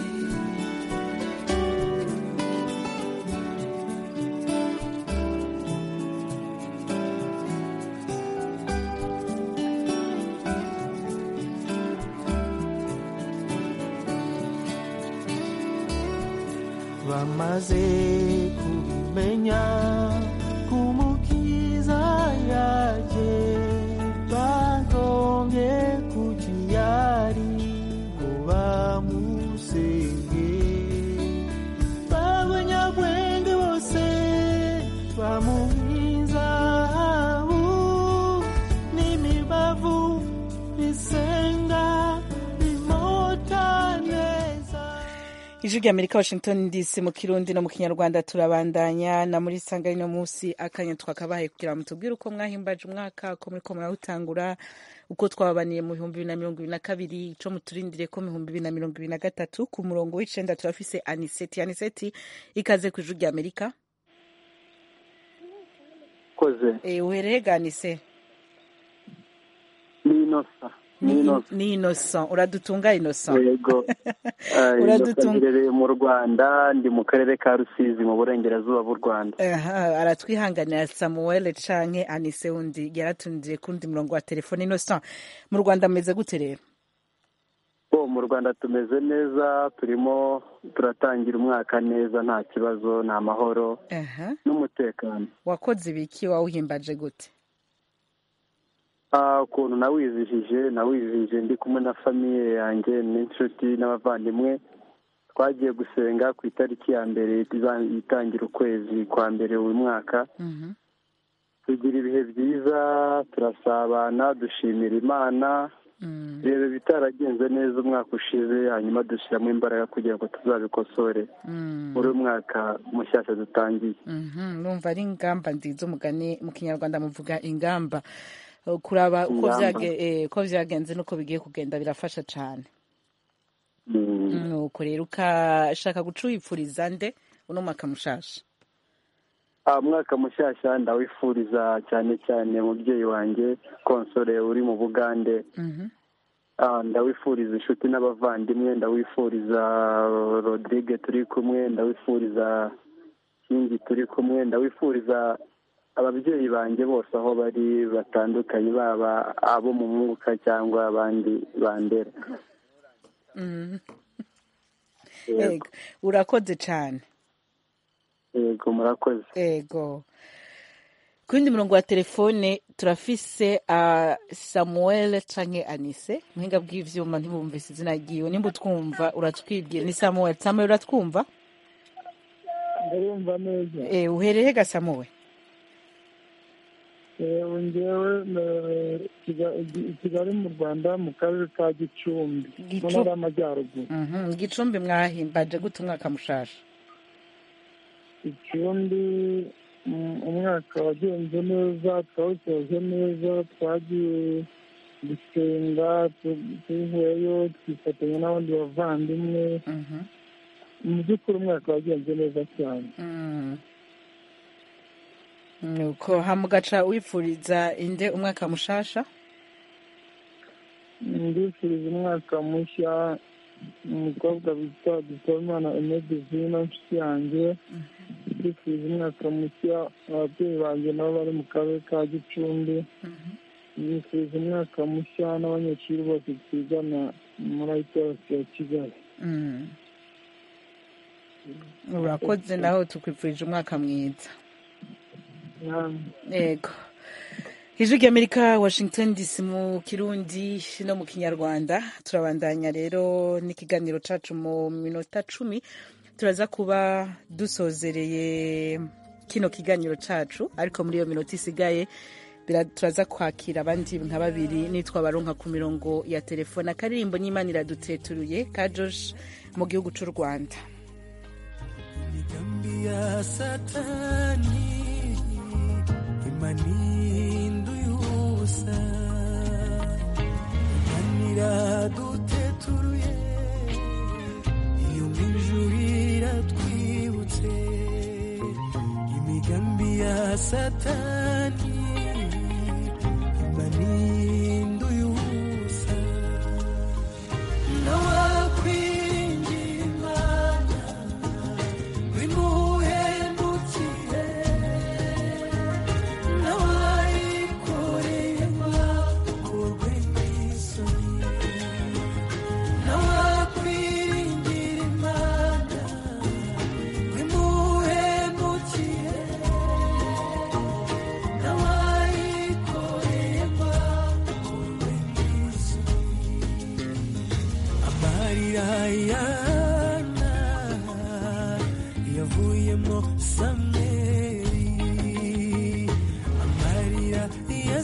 bamaze kubimenya kumukiza yaje bagombye kukiyari ngo bamusenge b'abanyabwenge bose bamuhizahabu n'imibavu bisenga bimota neza ijwi rya amerika washington dc mu kirundi no mu kinyarwanda turabandanya na muri sanga ino munsi akanya twakabahaye kugira ngo tubwire uko mwahimbaje umwaka uko muriko murawutangura uko twababaniye mu bihumbi bibiri na mirongo ibiri na kabiri ico muturindire ko mu bihumbi bibiri na mirongo ibiri na gatatu ku murongo w'icenda turafise aniseti aniseti ikaze ku ijwi rya amerika koze e, uhereye ganise ni inosa ni inosa ni innocent uradutunga innocent yego Uradutunga. uradutunga mu rwanda ndi mu karere ka rusizi mu burengerazuba bw'u rwanda Aha, aratwihanganira samuel canke anise wundi yaratundiye kundi murongo wa telefone innocent mu rwanda mumeze gute rero bo mu rwanda tumeze neza turimo turatangira umwaka neza nta kibazo nta mahoro Aha. n'umutekano wakoze ibiki wawuhimbaje gute Ah, ukuntu nawizihije nawizihije ndi kumwe na famiye yanjye n'inshuti n'abavandimwe twagiye gusenga ku itariki ya mbere iza- itangira ukwezi kwa mbere uyu mwaka tugira ibihe byiza turasabana dushimira imana reba ibitaragenze neza umwaka ushize hanyuma dushyiramo imbaraga kugira ngo tuzabikosore muri uyu mwaka mushyashya dutangiye Mhm, numva ari ingamba nziza umugani mu kinyarwanda muvuga ingamba Uh, kuraba uko Ingamba. vyage- eh, uko vyagenze n'uko bigiye kugenda birafasha cane nuko rero ukashaka guca wipfuriza nde uno mwaka mushasha Ah, umwaka mushyashya ndawifuriza cyane cyane umubyeyi wanjye konsore uri mu bugande Mhm. Ah, ndawifuriza inshuti n'abavandimwe ndawifuriza rodrigue turi kumwe ndawifuriza kingi turi kumwe ndawifuriza ababyeyi banjye bose aho bari batandukanye baba abo mu mwuka cyangwa abandi bandera Mhm. Yego. Ego, urakoze cane yego murakoze ego ku yindi murongo wa telefone turafise uh, samuel canke anise muhinga bw'ivyuma ntibumvise izina ryiwe nimba utwumva uratwibwira ni samuel samuel uratwumva ndarumva neza e, uhereye ga samuel yewe ngewe eh, Kiga- i kigali mu rwanda mu karere ka gicumbi mu Gicu- ntara y'amajyaruguru Mhm, gicumbi mwahimbaje gute umwaka mushasha ikindi mm, umwaka wagenze neza twawusoje neza twagiye gusenga tu- tuvuyeyo twifatanya n'abandi bavandimwe mu by'ukuri umwaka wagenze neza cyane Mm. nuko hamugaca wifuriza inde umwaka mushasha ndifuriza umwaka mushya umukobwa bita dutabimana emedivina inshuti yanjye ndifuriza umwaka mushya ababyeyi banjye nabo bari mu karere ka gicumbi ndifuriza umwaka mushya n'abanyeshuri bose twigana muri ayitasi ya kigali Mm. urakoze naho tukwifurije umwaka mwiza yego ijwi ry'amerika washington dc mu kirundi no mu kinyarwanda turabandanya rero n'ikiganiro cacu mu minota cumi turaza kuba dusozereye kino kiganiro cacu ariko muri iyo minota isigaye bira- turaza kwakira abandi nka babiri nitwa baronka ku mirongo ya telefone akaririmbo n'imana iraduteturuye ka josh mu gihugu c'u rwanda Dhambi ya satani imanindu yusa imanira duteturuye iyo mw'ijuru iratwibutse imigambi ya satani imanindu yusa nawakwingira imana bimuhemukire nawayikoreye bakorwe n'isoni nawakwiringira imana bimuhemukire nawayikoreye bakorwe n'isoni amarira yana yavuyemo samweli amarira ya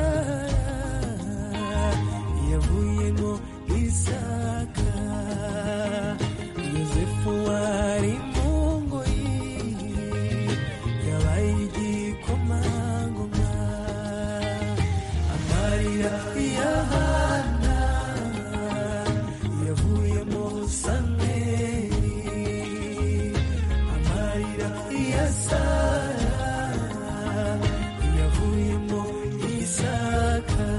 sara yavuyemo isaka yosefu wari mu ngoyi yabaye igikomangoma amarira ya hana yavuyemo samweli amarira ya sara yavuyemo isaka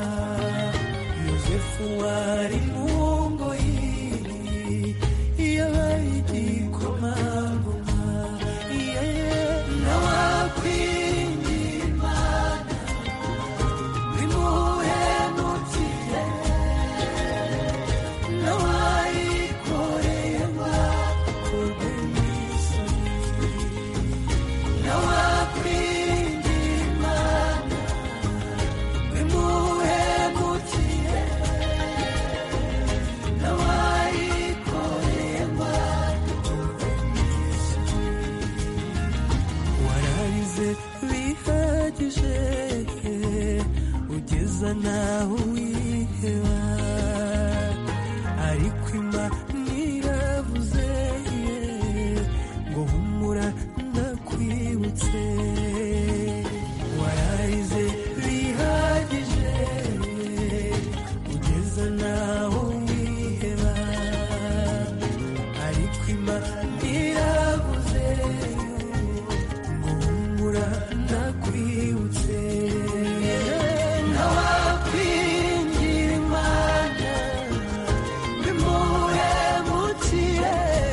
yosefu wari mu ngoyi yabaye igikomangoma nawakwingira imana bimuhemukire nawayikoreye bakorwe n'isoni nawakwingira imana bimuhemukire nawayikoreye bakorwe n'isoni wararize bihagije ugeza naho wiheba ariko imana iravuze ngo humura ndakwibutse wararize bihagije ugeza naho wiheba ariko imana iravuze ngo humura ndakwibutse nawakwingira imana bimuhemukire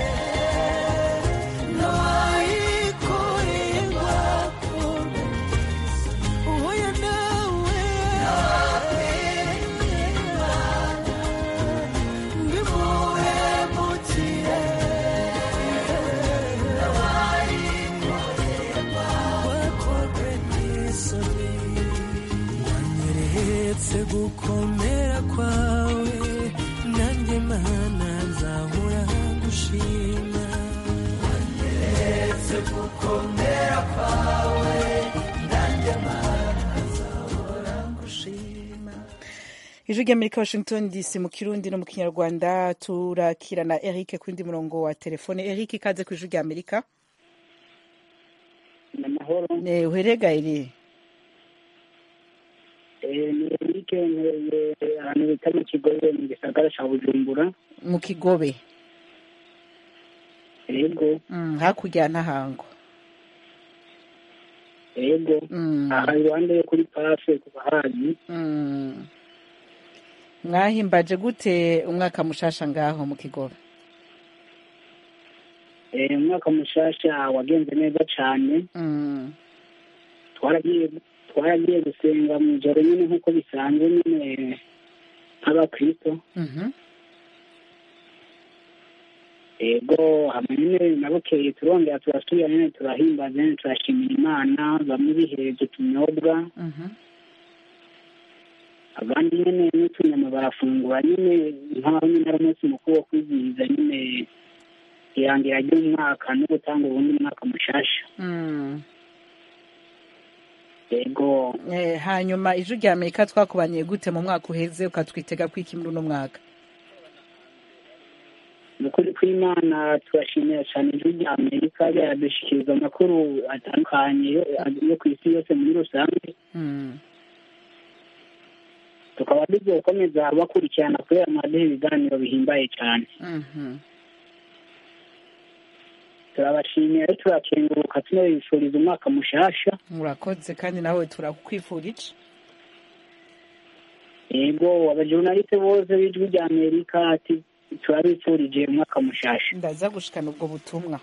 nawayikoreye ngwakorwe uhuye nawe nawakwingira imana bimuhemukire nawayikoreye ngwakorwe n'isoni wanyeretse gukomera kwawe nanjye mana nzahora gushima wanyeretse gukomera kwawe nanjye mana nzahora gushima ijwi ry'amerika washington dc mu kirundi no mu kinyarwanda turakira na eric ku wundi murongo wa telefone eric ikaze ku ijwi ry'amerika amahoro uheregaye ni Eric nkoreye ahantu bita mu kigobe mu gisagara cya bujumbura mu kigobe yego Mm, hakurya ya ntahango yego aha iruhande yo kuri pafe ku bahazi Mm. mwahimbaje gute umwaka mushasha ngaho mu kigobe Eh, umwaka mushasha wagenze neza cyane Mm. twaragiye twaragiye gusenga mu ijoro nyine nk'uko bisanzwe nyine nk'abakristo Mhm. ego hama nyine nabukeye turongera turasubira nyine turahimbaza nyine turashimira imana bamwe bihereje utunyobwa abandi nyine n'utunyama barafungura nyine nk'aho nyine ari umunsi mukuru wo kwizihiza nyine irangira ry'umwaka no gutanga ubundi mwaka mushasha Mm. ego Eh, hanyuma ijwi rya amerika twakubaniye gute mu mwaka uheze ukatwitega kwiki muri uno mwaka mu kuri kw'imana turashimira cyane ijwi rya amerika ryadushikiriza amakuru atandukanye yo- yo ku isi yose muri rusange Mm. tukaba tugiye gukomeza bakurikirana kubera mwaduha ibiganiro bihimbaye cyane Mhm. turabashimiye rero turakenguruka tunabifuriza umwaka mushasha murakoze kandi nawe turakwifurije yego abajurnaliste bose b'ijwi rya amerika ati turabifurije umwaka mushasha ndaza gushikana ubwo butumwa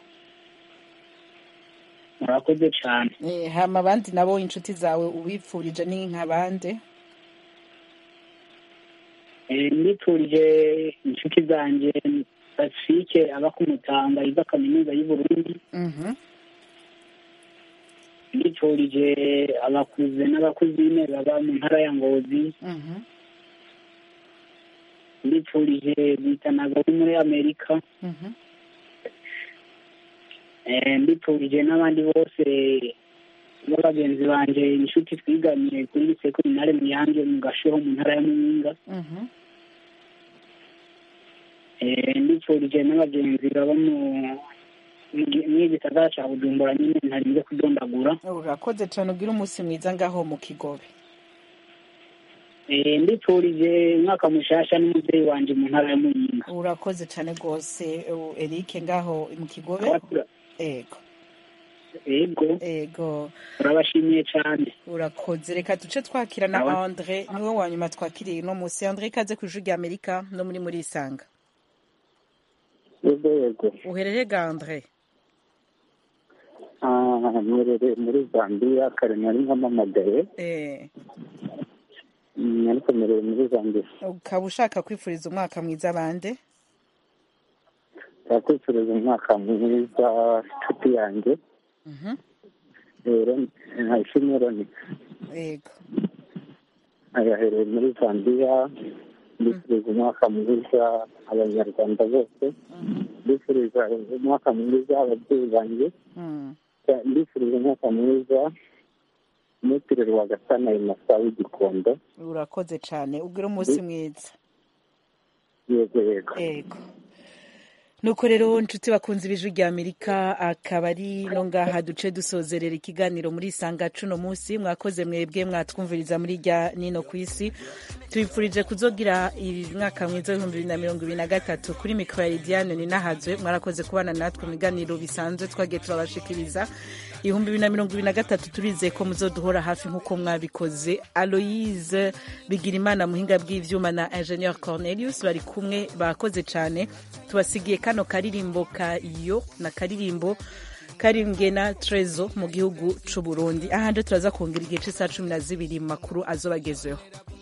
murakoze cyane Eh, hama abandi nabo inshuti zawe ubifurije ni nk'abande Eh, ndifurije inshuti zanjye pacifique aba ku mutanga yiga kaminuza y'u burundi Mhm. ndifurije abakuze n'abakuzine baba mu ntara ya ngozi Mhm. ndifurije bitanaga bo muri amerika Mhm. Eh, ndifurije n'abandi bose b'abagenzi banje inshuti twiganiye kuri lise kuminare muyange mu gashoho mu ntara ya muyinga Mhm. Eh, ndifurije n'abagenzi baba mu mu gisagara ca bujumbura nyine ntarinze kudondagura urakoze cyane ugira umunsi mwiza ngaho mu kigobe Eh, ndifurije umwaka mushasha n'umubyeyi wanje mu ntara ya muyinga urakoze cyane rwose uh, eric ngaho mu kigobe ego ego ego turabashimiye cyane urakoze reka duce twakira na Awa. andre niwe wa nyuma twakiriye uno munsi andre ikaze ku ijwi rya amerika no muri muri isanga yego yego uherere ga andre Ah, mwerere muri zambia kare nari nkamamagaye eh, Mm, ariko mwerere muri zambia ukaba ushaka kwifuriza umwaka mwiza bande turakwifuriza umwaka mwiza nshuti yanjye Mhm. rero ntashimwe roni ego ayahereye muri zambia ndifuriza umwaka mwiza abanyarwanda bose ndifuriza umwaka mwiza ababyeyi banjye Mm. ndifuriza umwaka mwiza umutiriro wa gasana imasa w'igikondo urakoze cyane ugira umunsi mwiza yego yego ego nuko rero nshuti bakunze ibijwi rya amerika akaba ari no ngaha duce dusozerera ikiganiro muri isanga cuno munsi mwakoze mwebwe mwatwumviriza muri rya nino ku isi tubipfurije kuzogira umwaka mwiza w'ibihumbi bibiri na mirongo ibiri na gatatu kuri mikoro ya lidiane ninahazwe mwarakoze kubana natwe mu biganiro bisanzwe twagiye turabashikiriza ibihumbi bibiri na mirongo ibiri na gatatu turizeye ko muzoduhora hafi nk'uko mwabikoze aloise bigirimana muhinga bw'ivyuma na ingenieur cornelius bari kumwe bakoze cyane tubasigiye kano karirimbo ka yo na karirimbo karimbwe na trezo mu gihugu c'u burundi ahanje turaza kongera igihe c'isaha cumi na zibiri mu makuru azobagezeho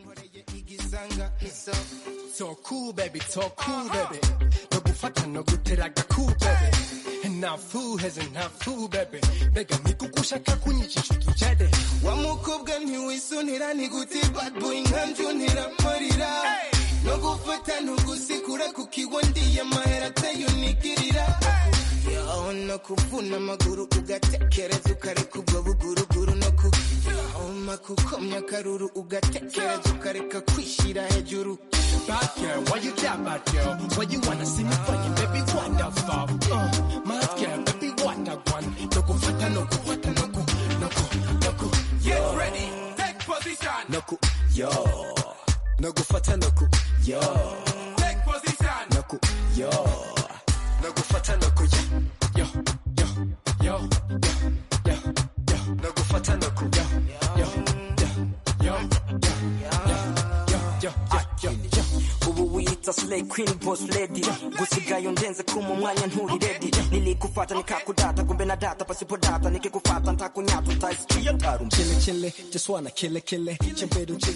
So cool, baby, so cool, baby. No gufata no guteraga cool, baby. Enough food has enough food, baby. Bega nikukushaka kunyicisha utujede. Wa mukobwa ntiwisunira niguti bad boy nkanjunira marira. No gufata ntugusikura kukiwa ndiye mahera ateye unigirira. Yo, no kuvuna amaguru ugatekereza ukareka ubwo buguruguru no ku Oma kukomya akaruru ugatekereza ukareka kwishyira hejuru Bad girl, why you care bad girl? Why you wanna see me fucking baby wonderful? Uh, mad girl, baby wonder one. No go fata, no go fata, no go, no go, no go. Get ready, take position. No go, yo. No go fata, no go, yo. Take position. No go, yo. No go fata, no go, yo, yo, yo, yo, yo, yo. No go fata, no go, yo, yo, yo, yo, yo, yo, yo, yo. ubu wiyita slay queen boss lady gusigaye undenze kuma umwanya nturi ready nilikufata nikakudata kumbe na data pasipo data nikikufata ntakunyata utaisikia tarum Chile, chile, just wanna kill it, kill it. Chimpedu, chile.